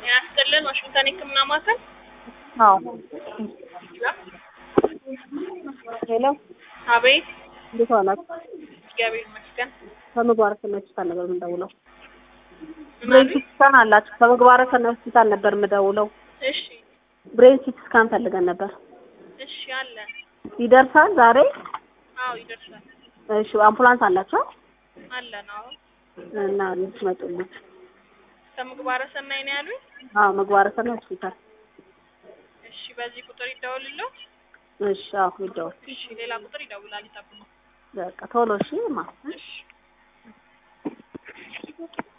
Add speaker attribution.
Speaker 1: ያስጥልን ዋሽንግተን የህክምና ማዕከል
Speaker 2: አዎ ሄሎ
Speaker 1: አቤት
Speaker 2: እንዴት ዋላችሁ?
Speaker 1: እግዚአብሔር ይመስገን
Speaker 2: ከምግባረ ሰናይ ሆስፒታል ነበር የምደውለው።
Speaker 1: ምን
Speaker 2: ብሬን
Speaker 1: አሉኝ?
Speaker 2: ሲቲ ስካን አላችሁ? ከምግባረ ሰናይ ሆስፒታል ነበር የምደውለው።
Speaker 1: እሺ
Speaker 2: ብሬን ሲቲ ስካን ፈልገን ነበር።
Speaker 1: እሺ አለ
Speaker 2: ይደርሳል ዛሬ?
Speaker 1: አዎ ይደርሳል
Speaker 2: እሺ አምቡላንስ አላችሁ?
Speaker 1: አለ ነው
Speaker 2: እና ልትመጡልኝ?
Speaker 1: ከምግባረ ሰናይ ነው ያሉኝ
Speaker 2: አዎ ምግባረ ሰናይ ሆስፒታል።
Speaker 1: እሺ በዚህ ቁጥር ይደውልልዎት
Speaker 2: እሺ አዎ ይደውል።
Speaker 1: እሺ ሌላ ቁጥር ይደውላል ይጠብቁ
Speaker 2: በቃ ቶሎ እሺ ማ
Speaker 1: እሺ